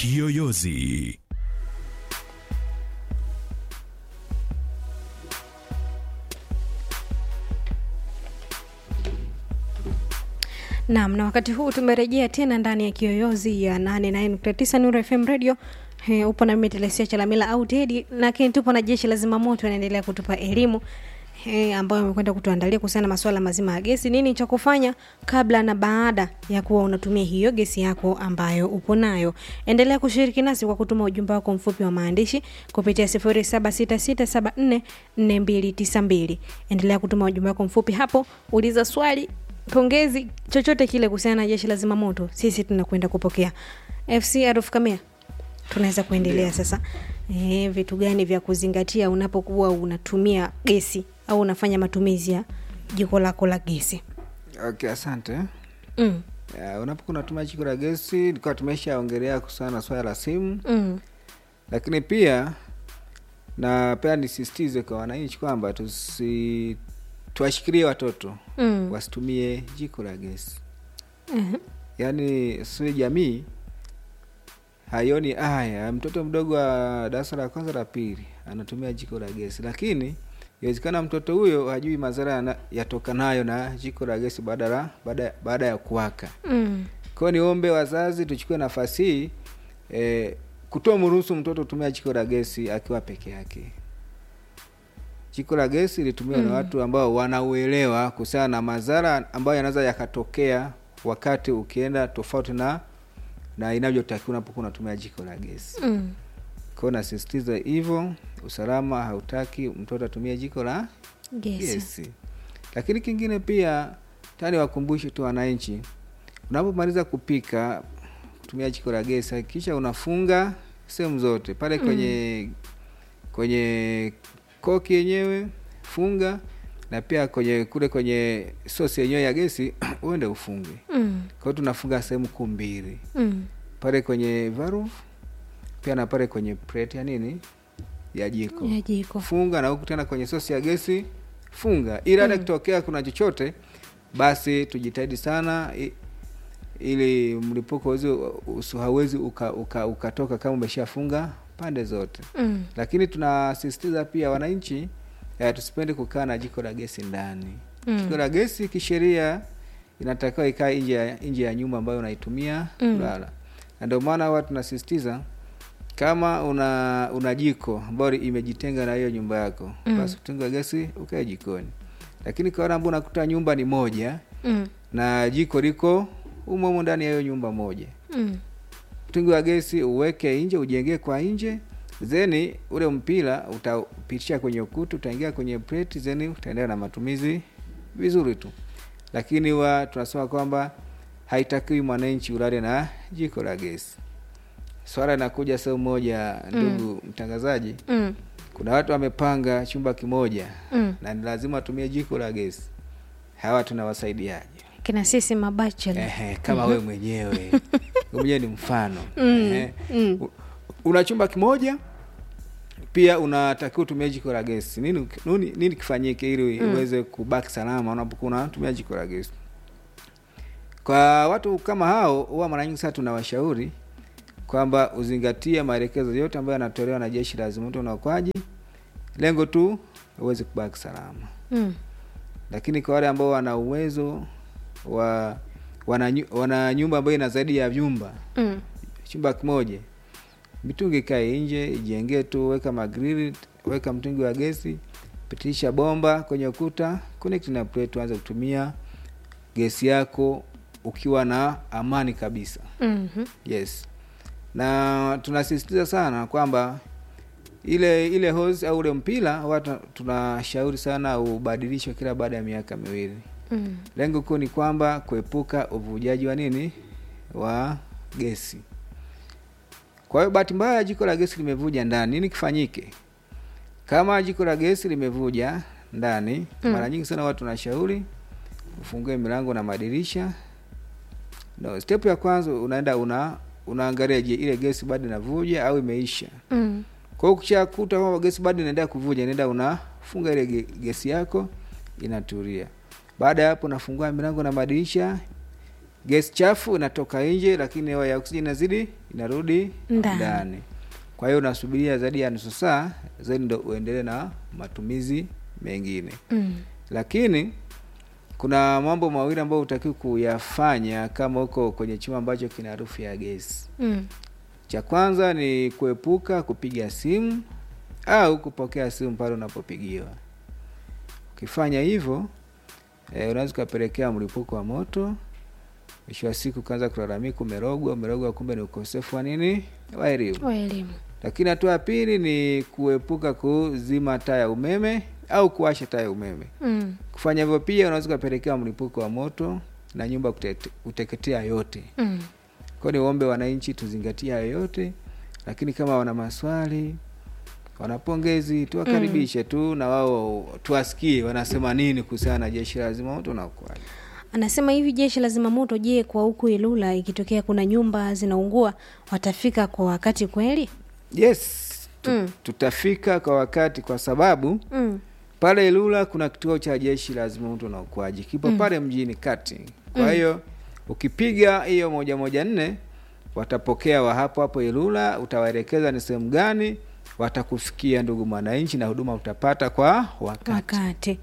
Kiyoyozi. Naam, na wakati huu tumerejea tena ndani ya kiyoyozi ya 89.9 Nuru FM Radio. He, upo na mimi Telesia Chalamila au Teddy, lakini tupo na jeshi la zimamoto wanaendelea kutupa elimu he, ambayo amekwenda kutuandalia kuhusiana na masuala mazima ya gesi, nini cha kufanya kabla na baada ya kuwa unatumia hiyo gesi yako ambayo upo nayo. Endelea kushiriki nasi kwa kutuma ujumbe wako mfupi wa maandishi kupitia 0766744292. Endelea kutuma ujumbe wako mfupi hapo, uliza swali pongezi chochote kile kuhusiana na jeshi la zimamoto sisi tunakwenda kupokea fc aruf kamea tunaweza kuendelea sasa e, vitu gani vya kuzingatia unapokuwa unatumia gesi au unafanya matumizi ya jiko lako la gesi okay asante mm. Ya, unapokuwa unatumia jiko la gesi nilikuwa tumeshaongelea kuhusiana na swala la simu Mm. lakini pia na pia nisisitize kwa wananchi kwamba tusi tuwashikilie watoto Mm. wasitumie jiko la gesi Mhm. yaani si jamii haioni haya mtoto mdogo wa darasa la kwanza la pili anatumia jiko la gesi lakini inawezekana mtoto huyo hajui madhara yana- yatokanayo na jiko la gesi baada la baada baada ya kuwaka Mm. kwao niombe wazazi tuchukue nafasi hii eh, kutoa mruhusu mtoto kutumia jiko la gesi akiwa peke yake jiko la gesi litumiwa mm. na watu ambao wanauelewa kuhusiana na madhara ambayo yanaweza yakatokea wakati ukienda tofauti na na inavyotakiwa unapokuwa unatumia jiko la gesi Mm. kwao nasisitiza hivyo usalama hautaki mtoto atumie jiko la gesi gesi lakini kingine pia tani wakumbushe tu wananchi unapomaliza kupika kutumia jiko la gesi hakikisha unafunga sehemu zote pale kwenye kwenye koki yenyewe funga na pia kwenye kule kwenye sosi yenyewe ya gesi uende ufunge Mm. kwa hiyo tunafunga sehemu kuu mbili Mm. pale kwenye valve pia na pale kwenye plate ya nini ya jiko ya jiko funga na huku tena kwenye sosi ya gesi funga ili hata kitokea kuna chochote basi tujitahidi sana i- ili mlipuko uzi- usi- hauwezi ukatoka uka, ukatoka kama umeshafunga pande zote mm. lakini tunasisitiza pia wananchi eh, tusipende kukaa na jiko la gesi ndani Mm. jiko la gesi kisheria inatakiwa ikae nje ya nje ya nyumba ambayo unaitumia Mm. kulala na ndio maana huwa tunasisitiza kama una una jiko ambayo imejitenga na hiyo nyumba yako Mm. basi mtungi wa gesi ukae jikoni lakini kwa wale ambao unakuta nyumba ni moja Mm. na jiko liko umo humo ndani ya hiyo nyumba moja Mm. mtungi wa gesi uweke nje ujengee kwa nje zeni ule mpira utapitisha kwenye ukuta utaingia kwenye plate zeni utaendelea na matumizi vizuri tu lakini wa tunasema kwamba haitakiwi mwananchi ulale na jiko la gesi swala inakuja sehemu moja ndugu mtangazaji Mm. kuna watu wamepanga chumba kimoja Mm. na ni lazima watumie jiko la gesi hawa tunawasaidiaje kina sisi mabachela Ehe, kama we mwenyewe we mwenyewe ni mfano Mm, Ehe. mm. U- una chumba kimoja pia unatakiwa utumia jiko la gesi nini, nini, nini kifanyike ili uweze kubaki salama unapokuwa unatumia jiko la gesi kwa watu kama hao huwa mara nyingi sana tunawashauri kwamba uzingatie maelekezo yote ambayo yanatolewa na jeshi la zimamoto na uokoaji lengo tu uweze kubaki salama Mm. lakini kwa wale ambao wana uwezo wa wana, nyu- wana nyumba ambayo ina zaidi ya vyumba Mm. chumba kimoja mitungi ikae nje ijengee tu weka magrili weka mtungi wa gesi pitisha bomba kwenye ukuta connect na plate anza kutumia gesi yako ukiwa na amani kabisa Mhm. yes na tunasisitiza sana kwamba ile ile hose au ule mpira huwa tuna- tunashauri sana ubadilishwe kila baada ya miaka miwili Mm. lengo kuu ni kwamba kuepuka uvujaji wa nini wa gesi kwa hiyo bahati mbaya jiko la gesi limevuja ndani nini kifanyike kama jiko la gesi limevuja ndani Mm. mara nyingi sana watu tunashauri ufungue milango na madirisha no, step ya kwanza unaenda una unaangalia je ile gesi bado inavuja au imeisha Mm. kwa hiyo ukishakuta kwamba gesi bado inaendelea kuvuja nenda unafunga ile ge- gesi yako inatulia baada ya hapo unafungua milango na madirisha gesi chafu inatoka nje lakini hewa ya oksijeni inazidi inarudi Ndani. ndani kwa hiyo unasubiria zaidi ya nusu saa zaidi ndo uendelee na matumizi mengine mm. lakini kuna mambo mawili ambayo hutakiwi kuyafanya kama uko kwenye chumba ambacho kina harufu ya gesi Mm. cha kwanza ni kuepuka kupiga simu au kupokea simu pale unapopigiwa ukifanya hivyo e, unaweza ukapelekea mlipuko wa moto mwisho wa siku ukaanza kulalamika umerogwa umerogwa kumbe ni ukosefu wa nini wa elimu wa elimu lakini hatua ya pili ni kuepuka kuzima taa ya umeme au kuwasha taa ya umeme mm. kufanya hivyo pia unaweza ukapelekea mlipuko wa moto na nyumba kute- kuteketea yote Mm. kwa ni uombe wananchi tuzingatie hayo yote lakini kama wana maswali wanapongezi tuwakaribishe tu na wao tuwasikie wanasema nini kuhusiana na jeshi la zimamoto na uokoaji anasema hivi jeshi la zimamoto je kwa huku ilula ikitokea kuna nyumba zinaungua watafika kwa wakati kweli yes tu, Mm. tutafika kwa wakati kwa sababu mm. pale Ilula kuna kituo cha jeshi la zimamoto na uokoaji kipo Mm. pale mjini kati. Kwa hiyo ukipiga hiyo moja moja nne watapokea wa hapo hapo Ilula, utawaelekeza ni sehemu gani, watakufikia ndugu mwananchi, na huduma utapata kwa wakati. wakati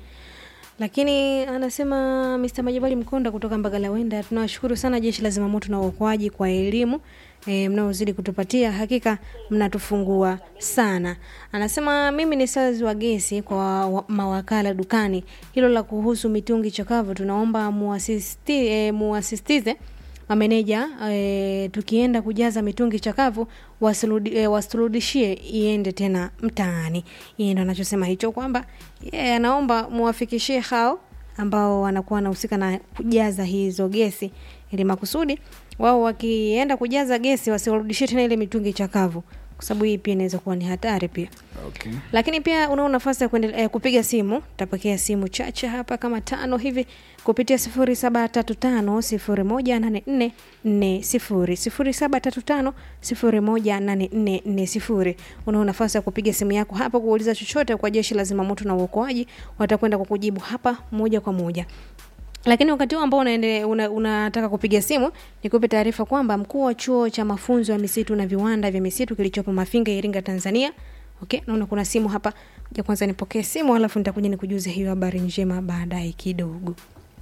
lakini anasema Mr. Majabali Mkonda kutoka Mbagalawenda, tunawashukuru sana jeshi la zimamoto na uokoaji kwa elimu e, mnaozidi kutupatia, hakika mnatufungua sana. Anasema mimi ni sales wa gesi kwa wa- mawakala dukani, hilo la kuhusu mitungi chakavu tunaomba muasisti, e, muasistize mameneja e, tukienda kujaza mitungi chakavu wasirudi- e, wasiturudishie iende tena mtaani. Yeye ndo anachosema hicho kwamba yeye anaomba muwafikishie hao ambao wanakuwa wanahusika na kujaza hizo gesi ili makusudi wao wakienda kujaza gesi wasiwarudishie tena ile mitungi chakavu, kwa sababu hii pia inaweza kuwa ni hatari pia Okay. lakini pia unao nafasi ya kuendele- eh, kupiga simu tapokea simu chache hapa kama tano hivi kupitia sifuri saba tatu tano sifuri moja nane nne nne sifuri sifuri saba tatu tano sifuri moja nane nne nne sifuri unao nafasi ya kupiga simu yako hapa kuuliza chochote kwa jeshi la zimamoto na uokoaji watakwenda kukujibu hapa moja kwa moja lakini wakati huu ambao unaende- una- unataka kupiga simu nikupe taarifa kwamba mkuu wa chuo cha mafunzo ya misitu na viwanda vya misitu kilichopo Mafinga, Iringa, Tanzania. Okay, naona kuna simu hapa. Ja kwanza nipokee simu, alafu nitakuja nikujuze hiyo habari njema baadaye kidogo.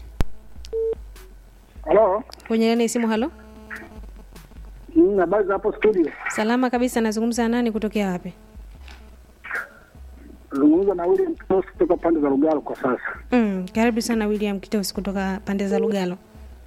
Halo, Kwenye nani simu? Halo, Mm, habari za hapo studio? salama kabisa. Nazungumza na nani? Kutokea wapi? Zungumza na William Kitos kutoka pande za Lugalo kwa sasa. Mm, karibu sana William Kitos kutoka pande za Lugalo.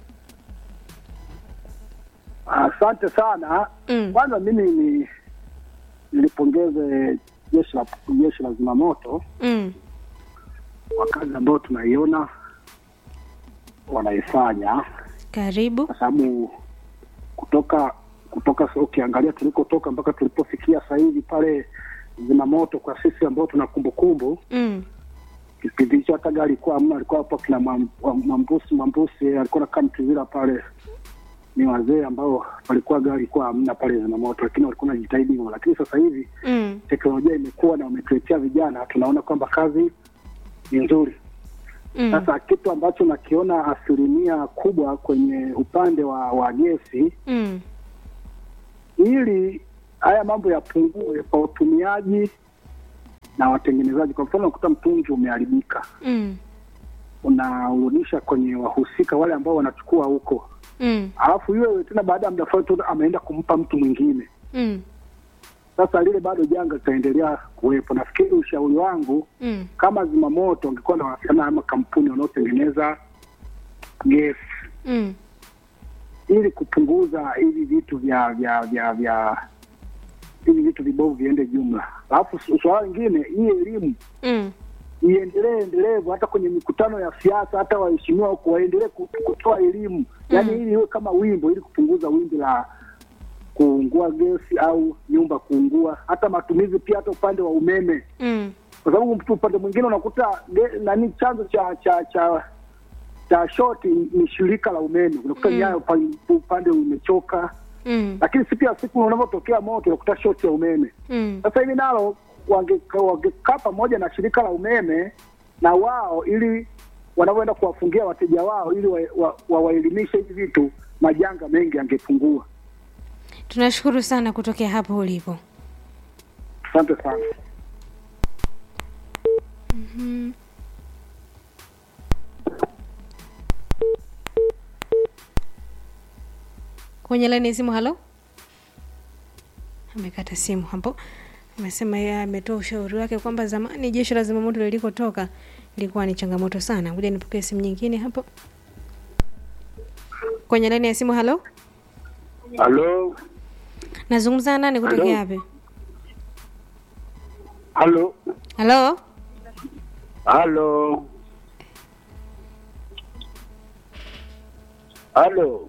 Asante sana. Mm. Kwanza mimi ni nilipongeze jeshi la jeshi la zimamoto Mm, kwa kazi ambayo tunaiona wanaifanya, karibu. kwa sababu kutoka kutoka sasa ukiangalia tulikotoka mpaka tulipofikia sasa hivi pale zimamoto, kwa sisi ambao tuna kumbukumbu Mm, kipindi hicho hata gari ilikuwa hamna, alikuwa hapo kina Mwam- Mwam- Mwambusi Mwambusi alikuwa nakaa Mtuvila pale, ni wazee ambao walikuwa gari ilikuwa hamna pale zimamoto, lakini walikuwa wanajitahidi hivyo. Lakini sasa hivi mm, teknolojia imekuwa na wametuletea vijana, tunaona kwamba kazi ni nzuri. mm, Sasa kitu ambacho nakiona asilimia kubwa kwenye upande wa, wa gesi, mm, ili haya mambo yapungue kwa utumiaji na watengenezaji. Kwa mfano, unakuta mtungi umeharibika mm, unaurudisha kwenye wahusika wale ambao wanachukua huko, mm, alafu yule tena baada ya muda fulani tu ameenda kumpa mtu mwingine. mm, Sasa lile bado janga litaendelea kuwepo. Nafikiri ushauri wangu mm, kama zimamoto wangekuwa na wasiliana na makampuni wanaotengeneza gesi mm, ili kupunguza hivi vitu vya vya vya vya hivi vitu vibovu viende jumla. Alafu su- suala lingine, hii elimu mm, iendelee endelevu, hata kwenye mikutano ya siasa, hata waheshimiwa huko waendelee ku- kutoa elimu yaani, ili iwe kama wimbo, ili kupunguza wimbi la kuungua gesi au nyumba kuungua, hata matumizi pia, hata upande wa umeme, mm, kwa sababu mtu upande mwingine unakuta ge- nani, chanzo cha cha cha cha shoti ni shirika la umeme, unakuta Mm. nyayo pa- upande umechoka, mm, lakini siku ya siku unavyotokea moto unakuta shoti ya umeme. mm, Sasa hivi nalo wange- wangekaa pamoja na shirika la umeme na wao ili wanavyoenda kuwafungia wateja wao ili wawaelimishe wa, wa wawaelimishe hivi vitu, majanga mengi yangepungua. tunashukuru sana kutokea hapo ulipo Asante sana. kwenye laini ya simu halo amekata simu hapo amesema yeye ametoa ushauri wake kwamba zamani jeshi la zimamoto lilikotoka ilikuwa ni changamoto sana ngoja nipokee simu nyingine hapo kwenye laini ya simu halo Halo, nazungumza na nani kutokea wapi halo, halo halo, halo.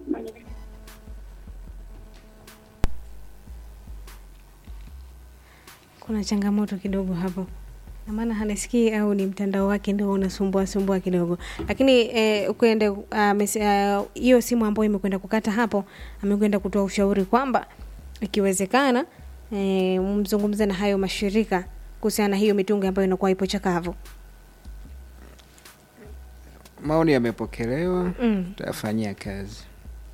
kuna changamoto kidogo hapo na maana hanasikii au ni mtandao wake ndio unasumbua sumbua kidogo lakini eh, ukwende amese- ah, hiyo simu ambayo imekwenda kukata hapo amekwenda kutoa ushauri kwamba ikiwezekana eh, mzungumze na hayo mashirika kuhusiana na hiyo mitungi ambayo inakuwa ipo chakavu maoni yamepokelewa mm. tutayafanyia kazi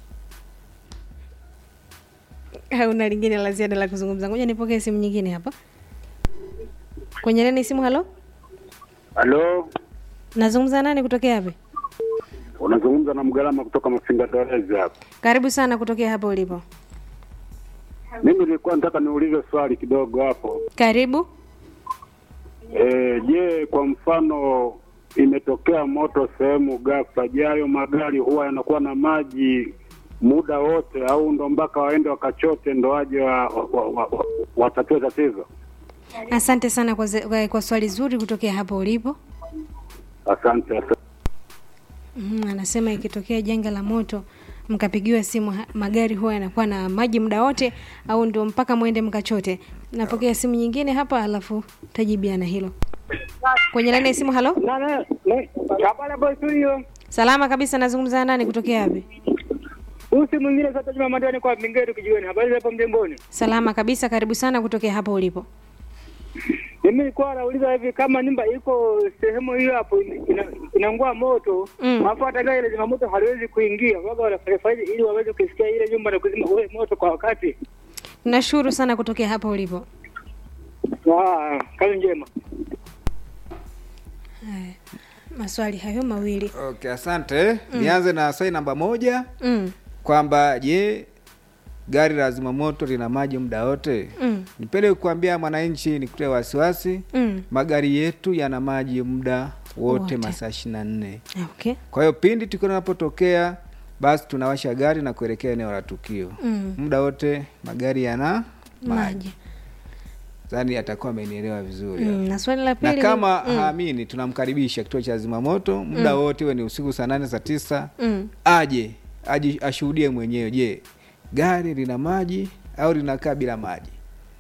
hauna lingine la ziada la kuzungumza ngoja nipokee simu nyingine hapa kwenye nani simu halo Halo, nazungumza nani kutokea wapi unazungumza na Mgalama kutoka Mafinga Darezi hapa. karibu sana kutokea hapo ulipo Mimi nilikuwa nataka niulize swali kidogo hapo. karibu E, je, kwa mfano imetokea moto sehemu ghafla, je, hayo magari huwa yanakuwa na maji muda wote au ndo mpaka waende wakachote ndo waje wa, wa, wa, wa, wa, watatue tatizo? asante sana kwa, ze- kwa, kwa swali zuri kutokea hapo ulipo Asante, asante. mm, anasema ikitokea janga la moto mkapigiwa simu ha- magari huwa yanakuwa na maji muda wote au ndio mpaka mwende mkachote napokea simu nyingine hapa alafu tajibiana hilo kwenye laini ya simu halo Habari hapo studio. salama kabisa nazungumza na nani kutokea wapi Usi mwingine sasa Juma Madani kwa Mingetu kijiweni. Habari za hapo mjengoni. salama kabisa karibu sana kutokea hapo ulipo Mimi nilikuwa nauliza hivi kama nyumba iko sehemu hiyo hapo ina, inaungua moto, Mm. alafu hata gari la zimamoto haliwezi kuingia. Baba wanafanyaje ili waweze kusikia ile nyumba na kuzima ule moto kwa wakati? nashukuru sana kutokea hapo ulipo Ah, kazi njema. Haya, maswali hayo mawili okay asante nianze na swali namba moja mm. kwamba je gari la zimamoto lina maji muda wote Mm. nipende kuambia mwananchi nikute wasiwasi Mm. magari yetu yana maji muda wote, Wote. masaa ishiri na nne okay kwa hiyo pindi tukio linapotokea basi tunawasha gari na kuelekea eneo la tukio mm. muda wote magari yana maji maji zani atakuwa amenielewa vizuri mm. na swali la pili na ni- kama mm. haamini tunamkaribisha kituo cha zimamoto muda wote iwe ni usiku saa nane saa tisa Mm. aje aje ashuhudie mwenyewe je gari lina maji au linakaa bila maji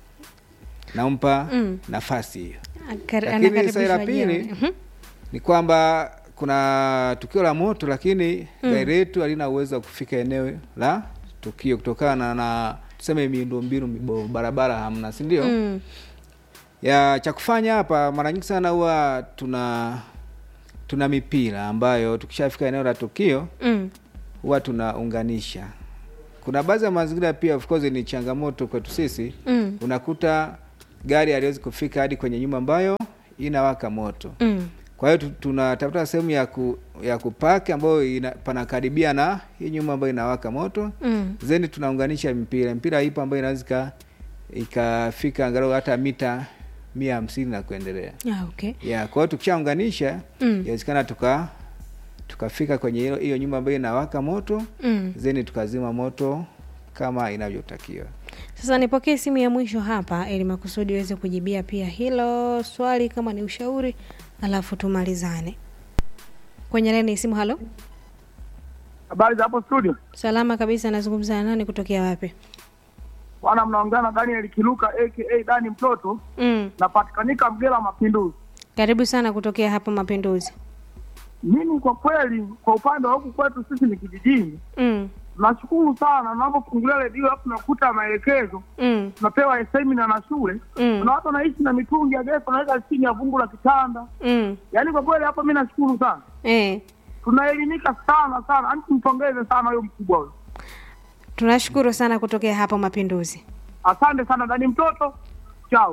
nampa Mm. nafasi hiyo Akar- Lakini swali la anakaribishwa pili, jioni. Mhm. ni kwamba kuna tukio la moto lakini gari letu halina uwezo wa kufika eneo la tukio kutokana na tuseme miundombinu mibovu barabara hamna si ndio Mm. ya cha kufanya hapa mara nyingi sana huwa tuna tuna mipira ambayo tukishafika eneo la tukio Mm. huwa tunaunganisha kuna baadhi ya mazingira pia of course ni changamoto kwetu sisi Mm. unakuta gari haliwezi kufika hadi kwenye nyumba ambayo inawaka moto Mm. kwa hiyo tu- tunatafuta sehemu ya ku, ya kupaki ambayo ina, panakaribia na hii nyumba ambayo inawaka moto Mm. zeni tunaunganisha mpira mpira ipo ambayo inaweza ika- ikafika angalau hata mita mia hamsini na kuendelea Ah, okay ya kwa hiyo tukishaunganisha Mm. inawezekana tuka tukafika kwenye hilo- hiyo nyumba ambayo inawaka moto Mm. zeni tukazima moto kama inavyotakiwa sasa nipokee simu ya mwisho hapa ili makusudi uweze kujibia pia hilo swali kama ni ushauri alafu tumalizane kwenye laini ya simu halo Habari za hapo studio, salama kabisa nazungumza na nani kutokea wapi bwana, mnaongea na Daniel Kiluka aka Dani mtoto, mm. napatikanika Mgela Mapinduzi. karibu sana kutokea hapo mapinduzi Mimi kwa kweli, kwa upande wa huku kwetu sisi ni kijijini, mm. nashukuru sana unapofungulia redio alafu nakuta maelekezo mm. tunapewa semina na shule Mm. kuna watu wanaishi na mitungi ya gesi wanaweka chini ya vungu la kitanda Mm. yaani kwa kweli hapo mi nashukuru sana Eh. tunaelimika sana sana yani tumpongeze sana huyo mkubwa huyo tunashukuru sana kutokea hapo mapinduzi asante sana dani mtoto chao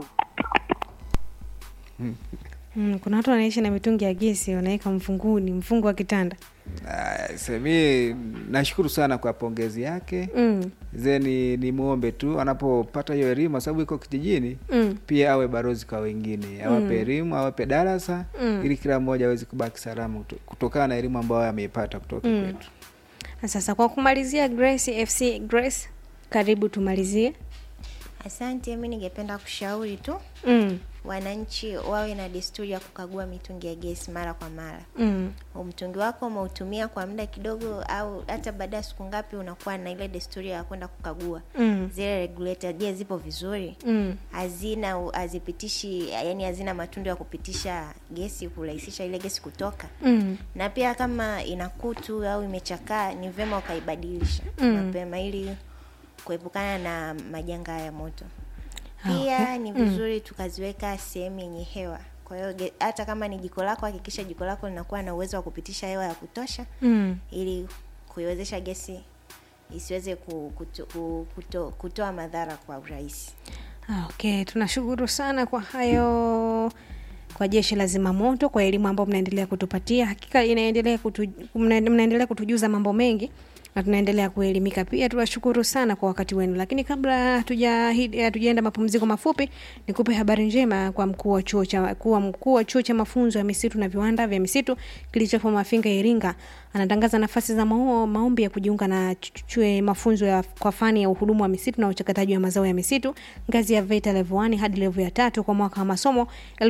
mm, kuna watu wanaishi na mitungi ya gesi wanaweka mfunguni mfungu wa kitanda Ah, se- mi nashukuru sana kwa pongezi yake mm. zeni ni muombe tu anapopata hiyo elimu kwa sababu iko kijijini Mm. pia awe barozi kwa wengine awape elimu awape darasa Mm. ili kila mmoja aweze kubaki salama kuto- kutokana na elimu ambayo ameipata kutoka Mm. kwetu Na sasa kwa kumalizia grace fc grace karibu tumalizie Asante, mi ningependa kushauri tu mm. wananchi wawe na desturi ya kukagua mitungi ya gesi mara kwa mara. Mm. Mtungi wako umeutumia kwa muda kidogo, au hata baada ya siku ngapi, unakuwa na ile desturi ya kwenda kukagua Mm. zile regulator, je, zipo vizuri? Mm. hazina hazipitishi, yani hazina matundu ya kupitisha gesi, kurahisisha ile gesi kutoka Mm. na pia kama ina kutu au imechakaa ni vyema ukaibadilisha Mm. mapema ili kuepukana na majanga ya moto Ah, pia okay. ni vizuri tukaziweka sehemu yenye hewa kwa hiyo ge- hata kama ni jiko lako hakikisha jiko lako linakuwa na uwezo wa kupitisha hewa ya kutosha Mm. ili kuiwezesha gesi isiweze ku- kuto, ku- kuto, kutoa madhara kwa urahisi Ah, okay tunashukuru sana kwa hayo kwa jeshi la zimamoto kwa elimu ambayo mnaendelea kutupatia hakika inaendelea kutu, mna- mnaendelea kutujuza mambo mengi na tunaendelea kuelimika pia tunashukuru sana kwa wakati wenu lakini kabla hatuja- hatujaenda mapumziko mafupi nikupe habari njema kwa mkuu wa chuo cha kuwa mkuu wa chuo cha mafunzo ya misitu na viwanda vya misitu kilichopo mafinga iringa anatangaza nafasi za mao, maombi ya kujiunga na ch- chue mafunzo ya, kwa fani ya uhudumu wa misitu na uchakataji wa mazao ya misitu ngazi ya VETA level 1 hadi level ya tatu kwa mwaka wa masomo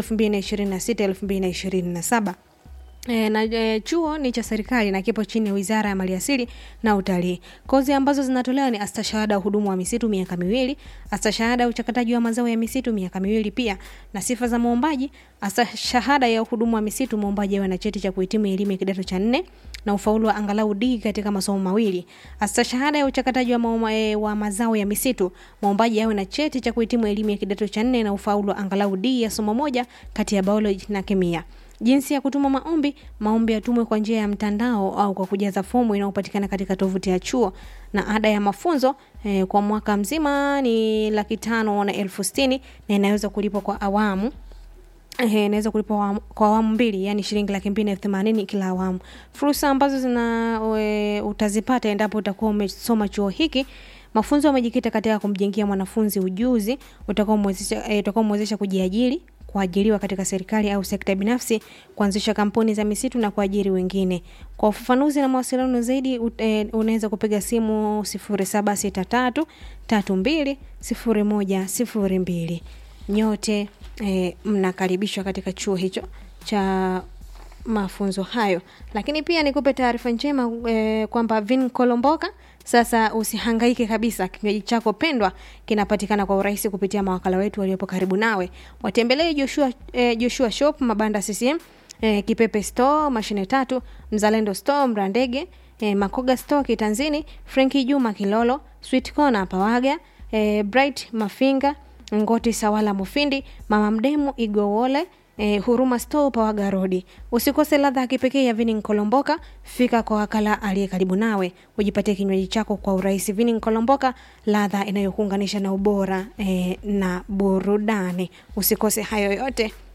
2026 2027 E, na e, chuo ni cha serikali na kipo chini ya wizara ya maliasili na utalii kozi ambazo zinatolewa ni astashahada ya uhudumu wa misitu miaka miwili astashahada ya uchakataji wa mazao ya misitu miaka miwili pia na sifa za mwombaji astashahada ya uhudumu wa misitu mwombaji awe na cheti cha kuhitimu elimu ya kidato cha nne na ufaulu wa angalau D katika masomo mawili astashahada ya uchakataji wa, mauma, e, wa mazao ya misitu mwombaji awe na cheti cha kuhitimu elimu ya kidato cha nne na ufaulu wa angalau D ya somo moja kati ya biology na kemia jinsi ya kutuma maombi maombi yatumwe kwa njia ya mtandao au kwa kujaza fomu inayopatikana katika tovuti ya chuo na ada ya mafunzo eh, kwa mwaka mzima ni laki tano na elfu sitini na inaweza kulipwa kwa awamu Ehe, inaweza kulipwa awamu- kwa awamu mbili yani shilingi laki mbili na elfu themanini kila awamu fursa ambazo zina e, utazipata endapo utakuwa umesoma chuo hiki mafunzo yamejikita katika kumjengea mwanafunzi ujuzi utakaomwezesha e, utakaomwezesha kujiajiri kuajiriwa katika serikali au sekta binafsi kuanzisha kampuni za misitu na kuajiri wengine kwa ufafanuzi na mawasiliano zaidi ut- eh, unaweza kupiga simu 0763 32 0102 nyote eh, mnakaribishwa katika chuo hicho cha mafunzo hayo lakini pia nikupe taarifa njema eh, kwamba vin kolomboka sasa usihangaike kabisa kinywaji chako pendwa kinapatikana kwa urahisi kupitia mawakala wetu waliopo karibu nawe watembelee joshua, eh, joshua shop mabanda ccm eh, kipepe store mashine tatu mzalendo store mrandege eh, makoga store kitanzini frenki juma kilolo sweet corner pawaga eh, bright mafinga ngoti sawala mufindi mama mdemu igowole Eh, huruma store pawaga rodi usikose ladha ya kipekee ya vini nkolomboka fika kwa wakala aliye karibu nawe ujipatie kinywaji chako kwa urahisi vini nkolomboka ladha inayokuunganisha na ubora eh, na burudani usikose hayo yote